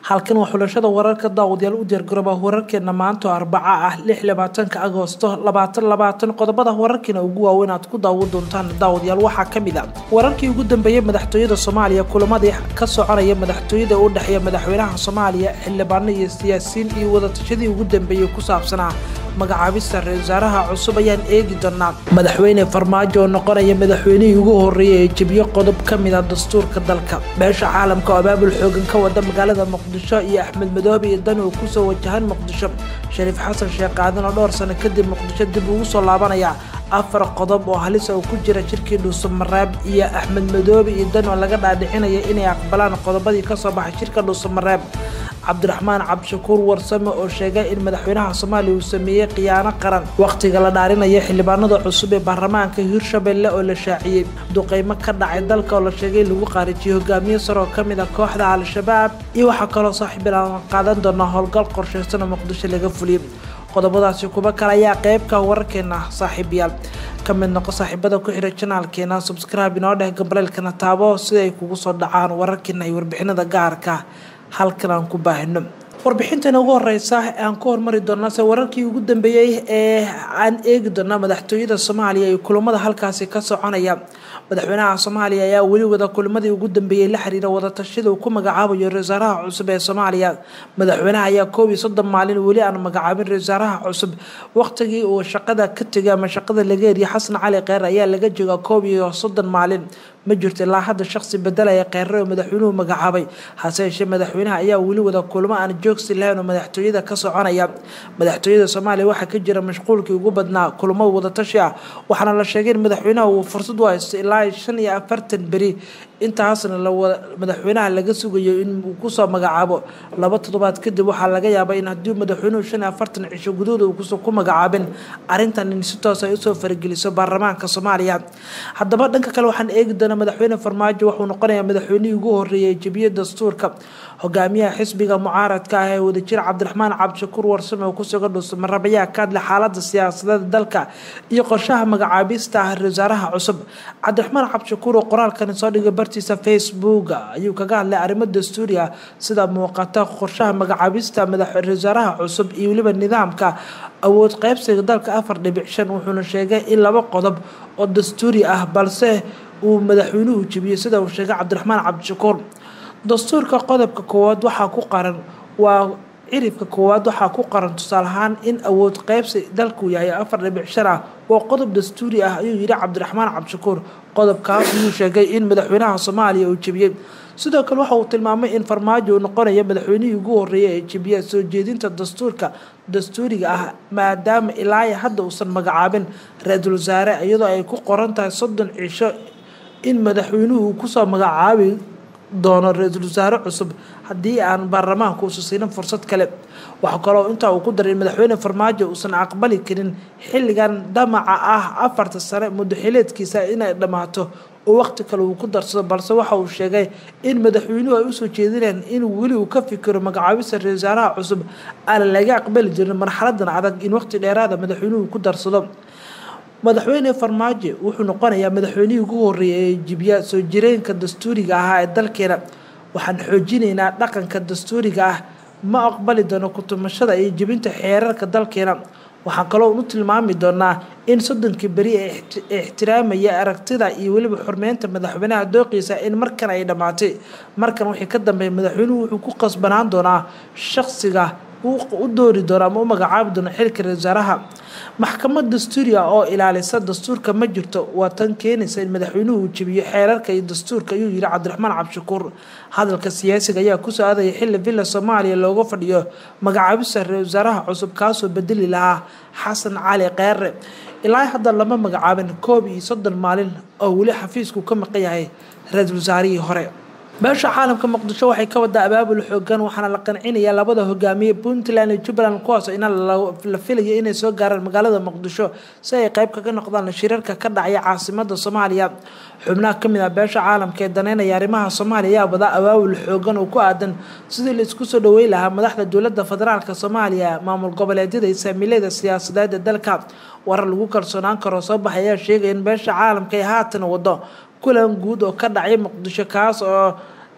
halkan waa xulashada wararka daawadayaal u diyaargarooba wararkeena maanta oo arbaca ah lix labaatanka agoosto labaatan labaatan qodobada wararkeena ugu waaweyn aad ku daawan doontaan daawadayaal waxaa kamid a wararkii ugu dambeeyey madaxtooyada soomaaliya kulamadii ka soconaya madaxtooyada u dhexeeya madaxweynaha soomaaliya xildhibaano iyo siyaasiyiin iyo wadatashadii ugu dambeeyey ku saabsanaa magacaabista ra-isul wasaaraha cusub ayaan eegi doonaa madaxweyne farmaajo oo noqonaya madaxweynihii ugu horeeyay ee jebiyo qodob ka mid a dastuurka dalka beesha caalamka oo abaabul xoogan ka wada magaalada muqdisho iyo axmed madoobe iyo dan oo kusoo wajahan muqdisho shariif xasan sheekh aadan oo dhowr sano kadib muqdisho dib ugu soo laabanaya afar qodob oo halisa oo ku jira jirkii dhuusamareeb iyo axmed madoobe iyo dan oo laga dhaadhicinaya inay aqbalaan qodobadii kasoo baxay shirka dhuusamareeb cabdiraxmaan cabdishakuur warsame oo sheegay in madaxweynaha soomaaliya uu sameeyey khiyaano qaran wakhtiga la dhaarinaya xildhibaanada cusub ee baarlamaanka hiirshabelle oo la shaaciyey duqeymo ka dhacay dalka oo la sheegay in lagu qaarijiyey hogaamiye sare oo kamid a kooxda al-shabaab iyo waxaa kaloo saaxiibilaan qaadan doonaa howlgal qorsheysan oo muqdisho laga fuliyey qodobadaasi kuba kale ayaa qeybka wararkeena saaxiibayaal ka mid noqo saaxiibada ku xira janaalkeena subscribe inoo dheh gabaleelkana taabo si ay kugu soo dhacaan wararkeena iyo warbixinada gaarka halkan aan ku baahino warbixintan ugu horeysa aan ku hormari doonaa se wararkii ugu dambeeyey ee aan eegi doonaa madaxtooyada soomaaliya iyo kulamada halkaasi ka soconaya madaxweynaha soomaaliya ayaa weli wada kulamadii ugu dambeeyey la xiriira wadatashada uu ku magacaabayo ra-isul wasaaraha cusub ee soomaaliya madaxweynaha ayaa koob iyo soddon maalin weli aan magacaabin ra-isul wasaaraha cusub waqtigii uu shaqada ka tegay ama shaqada laga eriya xasan cali kheyr ayaa laga joogaa koob iyo soddon maalin ma jirto ilaa hadda shaqsi bedelaya kheyre oo madaxweynuhu magacaabay hase yeeshee madaxweynaha ayaa weli wada kulamo aan joogsi lahayn oo madaxtooyada ka soconaya madaxtooyada soomaaliya waxaa ka jira mashquulkii ugu badnaa kulamo wadatashi ah waxaana la sheegay in madaxweynaha uu fursad u haysto ilaa shan iyo afartan beri intaasna madaxweynaha laga sugayo in uu kusoo magacaabo laba toddobaad kadib waxaa laga yaabaa in haddii madaxweynuhu shan iyo afartan cisho gudahooda uukuso ku magacaabin arrintan in si toos ay usoo farageliso baarlamaanka soomaaliya haddaba dhanka kale waxaan eegi doonaa madaxweyne farmaajo wuxuu noqonayaa madaxweynihii ugu horeeyay jebiye dastuurka hogaamiyaha xisbiga mucaaradka ah ee wadajir cabdiraxmaan cabdishakuur warsame oo kusugan dhuusamareeb ayaa ka hadlay xaalada siyaasadeed dalka iyo qorshaha magacaabista ah ra-isul wasaaraha cusub cabdiraxmaan cabdishakuur oo qoraalkani soo dhigay bartiisa facebook ayuu kaga hadlay arrimo dastuuri ah sida muuqata qorshaha magacaabista ra-isul wasaaraha cusub iyo weliba nidaamka awood qeybsiga dalka afar dhibic shan wuxuuna sheegay in laba qodob oo dastuuri ah balse uu madaxweynuhu jebiyey sida uu sheegay cabdiraxmaan cabdishakuur dastuurka qodobka koowaad waxaa ku qaran waa ciribka koowaad waxaa ku qaran tusaale ahaan in awood qeybsi dalku yahay afar dhibic shan ah waa qodob dastuuri ah ayuu yidhi cabdiraxmaan cabdishakuur qodobkaas ayuu sheegay in madaxweynaha soomaaliya uu jebiyey sidoo kale waxa uu tilmaamay in farmaajo uu noqonayo madaxweynihii ugu horeeyay ee jebiya soo jeedinta dastuurka dastuuriga ah maadaama ilaa hadda uusan magacaabin ra-iisul wasaare iyadoo ay ku qoran tahay soddon cisho in madaxweynuhu kusoo magacaabi doono ra-iisul wasaare cusub haddii aan baarlamaanka uusa siinin fursad kale waxaa kaloo intaa uu ku daray in madaxweyne farmaajo uusan aqbali karin xilligan damaca ah afarta sane muddaxileedkiisa inay dhammaato oo waqti kale uu ku darsado balse waxa uu sheegay in madaxweynuhu ay usoo jeedineen in weli uu ka fikiro magacaabista ra-isul wasaaraha cusub aan laga aqbali jirin marxaladan adag in waqti dheeraada madaxweynuhu ku darsado madaxweyne farmaajo wuxuu noqonayaa madaxweynihii ugu horeeyay ee jibiya soo jireenka dastuuriga ahaa ee dalkeena waxaan xoojinaynaa dhaqanka dastuuriga ah ma aqbali doono kutumashada iyo jebinta xeerarka dalkeena waxaan kaloo u tilmaami doonaa in soddonkii beri ee ixtiraamaya aragtida iyo weliba xurmeynta madaxweynaha dooqiisa in markan ay dhammaatay markan wixii ka dambeeya madaxweynuhu wuxuu ku qasbanaan doonaa shaqsiga u doori doono ama u magacaabi doono xilka ra-isul wasaaraha maxkamad dastuuri ah oo ilaalisa dastuurka ma jirto waa tan keenaysa in madaxweynuhu uu jebiyo xeerarka iyo dastuurka ayuu yihi cabdiraxmaan cabdishakuur hadalka siyaasiga ayaa kusoo aadaya xilli villa soomaaliya looga fadhiyo magacaabista ra-isul wasaaraha cusub kaasoo bedeli lahaa xasan cali kheyre ilaa hadda lama magacaabin koob iyo soddon maalin oo weli xafiisku ka maqan yahay ra-iisul wasaarihii hore beesha caalamka muqdisho waxay ka wadaa abaabul xoogan waxaana la qancinayaa labada hogaamiye puntland iyo jubbaland kuwaas ina la filayo inay soo gaaraan magaalada muqdisho si ay qeyb kaga noqdaan shirarka ka dhacaya caasimada soomaaliya xubnaha kamid ah beesha caalamka ee daneynaya arrimaha soomaaliya ayaa wadaa abaabul xoogan oo ku aadan sidii la isku soo dhaweyn lahaa madaxda dowlada federaalk soomaaliya maamul goboleedyada iyo saamiilada siyaasadeed ee dalka warar lagu kalsoonaan karo soo baxay ayaa sheegaya in beesha caalamka ay haatan wado kulan guud oo ka dhacay muqdisho kaas oo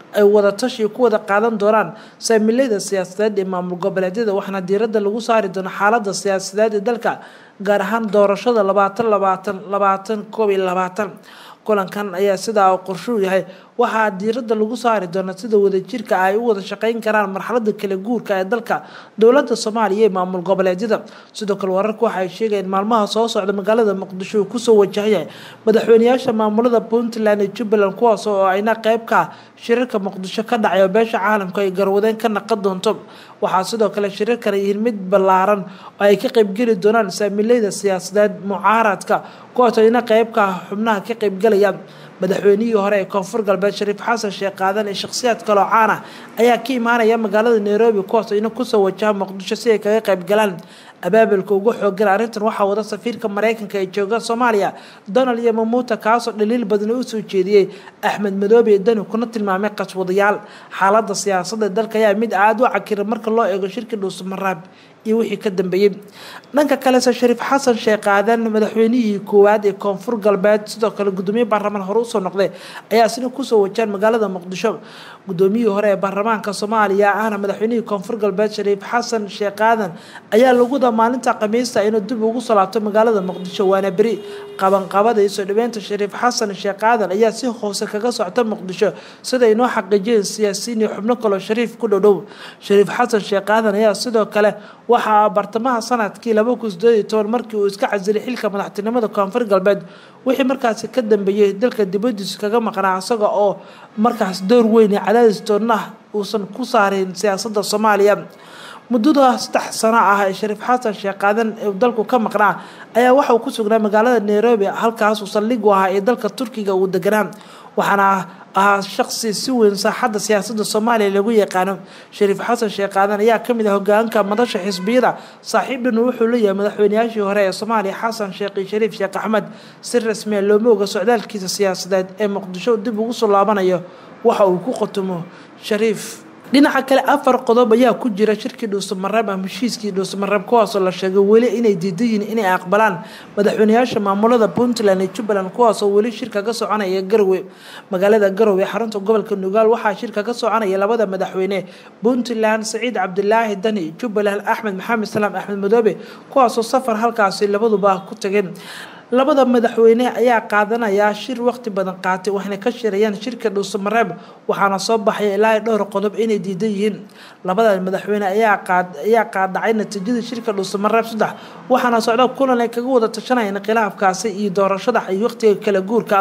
ay wadatashi ku wada qaadan doonaan saamileyda siyaasadeed ee maamul goboleedyada waxaana diiradda lagu saari doona xaalada siyaasadeed ee dalka gaar ahaan doorashada labaatan labaatan labaatan koob iyo labaatan kulankan ayaa sidaa qorshuu yahay waxaa diiradda lagu saari doona sida wadajirka ay u wada shaqeyn karaan marxalada kala guurka ee dalka dowlada soomaaliya ee maamul goboleedyada sidoo kale wararka waxa ay sheegayeen maalmaha soo socda magaalada muqdisho uu kusoo wajahayahay madaxweyneyaasha maamulada puntland iyo jubbaland kuwaas oo ayna qeyb ka shirarka muqdisho ka dhacay oo beesha caalamka ay garwadeen ka naqan doonto waxaa sidoo kale shirarkan yihiin mid ballaaran oo ay ka qeybgeli doonaan saamileyda siyaasadeed mucaaradka kuwaas oo ayna qeybka xubnaha ka qeybgalayaan madaxweynihii hore ee koonfur galbeed shariif xasan sheekh qaadan ee shakhsiyaad kaloo caan ah ayaa ka imaanaya magaalada nairobi kuwaas ina kusoo wajaha muqdisho si ay kaga qayb galaan abaabulka ugu xoogan arrintan waxaa wada safiirka mareykanka ee jooga soomaaliya donald iyo mamuuta kaasoo dhaliil badan usoo jeediyey axmed madoobe ee dani kuna tilmaamay qaswadayaal xaalada siyaasadda dalka ayaa mid aada u cakira marka loo eego shirka dhuusumaraab iyo wixii ka dambeeyey dhanka kalese shariif xasan sheekh qaadan madaxweynihii koowaad ee koonfur galbeed sidoo kale gudoomiye baarlamaan hore usoo noqday ayaa isna kusoo wajaan magaalada muqdisho gudoomiyihii hore ee baarlamaanka soomaaliya ahna madaxweynihii koonfur galbeed shariif xasan sheekh qaadan ayaa laguda maalinta khamiista inuu dib ugu soo laabto magaalada muqdisho waana beri qabanqabada iyo soo dhaweynta shariif xasan sheekh qaadan ayaa si hoose kaga socta muqdisho sida inoo xaqiijiyeen siyaasiyiin iyo xubno kaloo shariif ku dhodhow shariif xasan sheekh qaadan ayaa sidoo kale waxaa bartamaha sanadkii laba kun sideed iyo toban markii uu iska casilay xilka madaxtinimada koonfur galbeed wixii markaasi ka dambeeyey dalka dibadiisa kaga maqnaa isaga oo markaas door weyn ee cadaadis doonah uusan ku saarin siyaasadda soomaaliya muddada saddex sano ah ee shariif xasan sheekh qaadan ee dalku ka maqnaa ayaa waxa uu ku sugnaa magaalada nairobi halkaasuu saldhig u ahaa ee dalka turkiga uu deganaa waxaana ahaa shaqsi si weyn saaxadda siyaasadda soomaaliya lagu yaqaano shariif xasan sheekh qaadan ayaa kamid ah hogaanka madasha xisbiyada saaxiibdhanu wuxuu leeyahay madaxweyneyaashii hore ee soomaaliya xasan sheekh iyo shariif sheekh axmed si rasmiya looma oga socdaalkiisa siyaasadeed ee muqdisho dib ugu soo laabanayo waxa uu ku khatumo shariif dhinaca kale afar qodob ayaa ku jira shirkii dhuusamareeb ama heshiiskii dhuusamareeb kuwaasoo la sheegay weli inay diidan yihiin inay aqbalaan madaxweyneyaasha maamulada puntland iyo jubbaland kuwaasoo weli shirka ka soconaya garowe magaalada garowe xarunta gobolka nugaal waxaa shirka ka soconaya labada madaxweyne puntland saciid cabdilaahi dani jubbaland axmed maxamed salaam axmed madoobe kuwaasoo safar halkaasi labaduba ku tageen labada madaxweyne ayaa qaadanaya shir waqti badan qaatay waxayna ka shirayaan shirka dhuusamareeb waxaana soo baxaya ilaa dhowr qodob inay diidan yihiin labada madaxweyne ayaa qaadacay natiijadii shirka dhuusamareeb saddex waxaana socda kulan ay kaga wada tashanayeen khilaafkaasi iyo doorashada iyo waqtiga kala guurka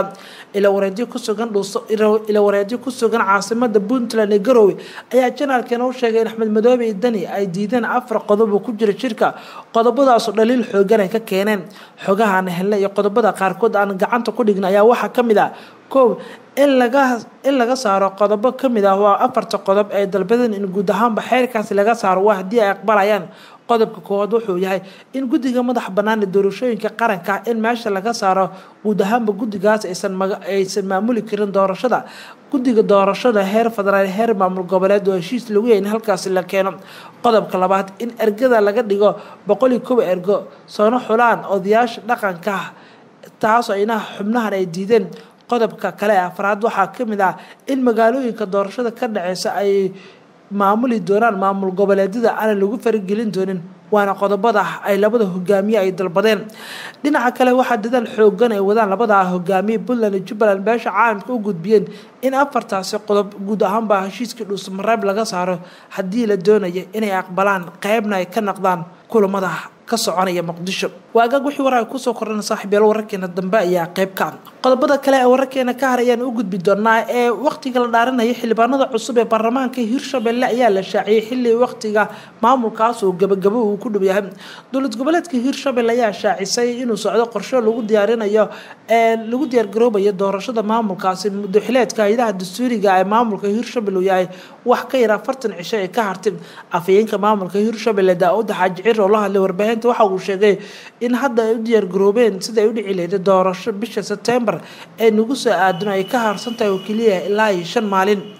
ilawareedyo ku sugan caasimada puntland ee garowe ayaa janaalkeena u sheegay in axmed madoobe iyo dani ay diideen afar qodob oo ku jira shirka qodobadaasoo dhaliil xoogan ay ka keeneen xogahaan helnay iyo qodobada qaarkood aan gacanta ku dhigna ayaa waxaa ka mid ah koow in laga in laga saaro qodobo kamid ah waa afarta qodob ee dalbadan in guud ahaanba xeerkaasi laga saaro waa haddii ay aqbalayaan qodobka koowaad wuxuu yahay in guddiga madax bannaan ee doorashooyinka qaranka in meesha laga saaro guud ahaanba guddigaas aysan aysan maamuli karin doorashada guddiga doorashada heer federaal heer maamul goboleed oo heshiis lagu yahay in halkaasi la keeno qodobka labaad in ergada laga dhigo boqol iyo kow ergo soona xulaan odayaasha dhaqanka taasoo ayna xubnahan ay diideen qodobka kale ee afraad waxaa kamid ah in magaalooyinka doorashada ka dhaceysa ay maamuli doonaan maamul goboleedyada aanan lagu faragelin doonin waana qodobada ay labada hogaamiye ay dalbadeen dhinaca kale waxaa dadaal xoogan ay wadaan labada hogaamiye puntland iyo jubbaland beesha caalamka u gudbiyeen in afartaasi qodob guud ahaanba heshiiskii dhuusamareeb laga saaro haddii la doonayo inay aqbalaan qeybna ay ka noqdaan kulamada ka soconaya muqdisho waagaag wixii warar kusoo kordhana saaxiibyaal wararkeena dambe ayaa qeyb ka qodobada kale ee wararkeena ka har ayaan u gudbi doonaa ee waqtiga la dhaaranaya xildhibaanada cusub ee baarlamaanka hirshabelle ayaa la shaaciyey xilli waqtiga maamulkaas uu gabagabo uu ku dhow yahay dowlad goboleedka hirshabelle ayaa shaacisay inuu socdo qorshe lagu diyaarinayo ee lagu diyaargaroobayo doorashada maamulkaasi muddoxileedka hay-adaha dastuuriga ee maamulka hirshabelle uu yahay wax ka yar afartan cisho ee ka hartay afhayeenka maamulka hirshabelle daa-uda xaaji cir oo la hadlay warbaahinta waxa uu sheegay in hadda ay u diyaargaroobeen sida ay u dhici lahayd doorasho bisha sebtembar ee nagu soo aadano ay ka harsan tahay oo keliya ilaa iyo shan maalin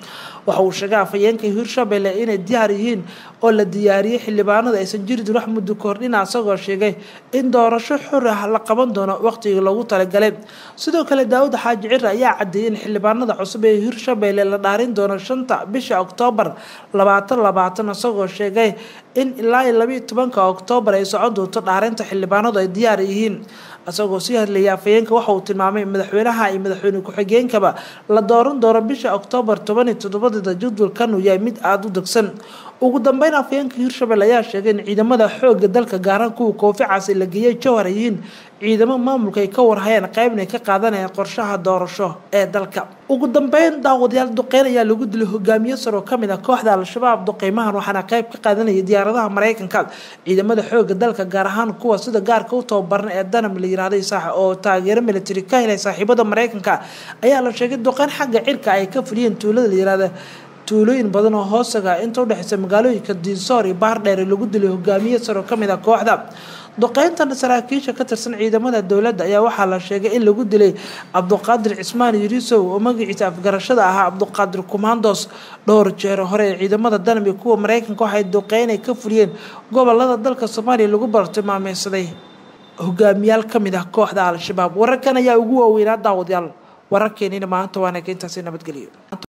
waxa uu sheegay afhayeenka hirshabelle inay diyaar yihiin oo la diyaariyey xildhibaanada aysan jirin wax muddo kordhina isagoo sheegay in doorasho xor ah la qaban doono waqtigii loogu talagalay sidoo kale daawud xaaji cire ayaa cadeeyay in xildhibaanada cusub ee hirshabelle la dhaarin doono shanta bisha oktoobar labaatan labaatan isagoo sheegay in ilaa iyo labiiyo tobanka oktoobar ay socon doonto dhaarinta xildhibaanadu ay diyaar yihiin isagoo sii hadlayay afhayeenka waxa uu tilmaamay madaxweynaha iyo madaxweyne ku-xigeenkaba la dooran doono bisha oktoobar toban iyo toddobadeeda jadwalkan uu yahay mid aada u degsan ugu dambeyn afhayeenka hirshabelle ayaa sheegay in ciidamada xooga dalka gaaraan kuwa kooficaasi la geeyay jowhar yihiin ciidamo maamulka ay ka warhayeen qaybna ay ka qaadanayaan qorshaha doorasho ee dalka ugu dambeyn daawadayaal duqeyn ayaa lagu dilay hogaamiye saroo kamid ah kooxda al-shabaab duqeymahan waxaana qayb ka qaadanaya diyaaradaha mareykanka ciidamada xooga dalka gaar ahaan kuwa sida gaarka u tababaran ee danam la yirahday saax oo taageero military ka helay saaxiibada mareykanka ayaa la sheegay duqeyn xagga cirka ay ka fuliyeen tuulada la yirahda tuulooyin badan oo hoosaga inta udhexeysa magaalooyinka diinsoor iyo baardheer lagu dilay hogaamiye saro kamid ah kooxda duqeyntan saraakiisha ka tirsan ciidamada dowladda ayaa waxaa la sheegay in lagu dilay cabduqaadir cismaan yurisow oo magaciisa afgarashada ahaa cabduqaadir kumandos dhowr jeer hore ee ciidamada danbi kuwa mareykanka waxay duqeynay ka fuliyeen gobolada dalka soomaaliya lagu bartilmaameysaday hogaamiyaal kamid ah kooxda al-shabaab wararkan ayaa ugu waaweynaa daawadayaal wararkeenina maanta waana intaasi nabadgelyo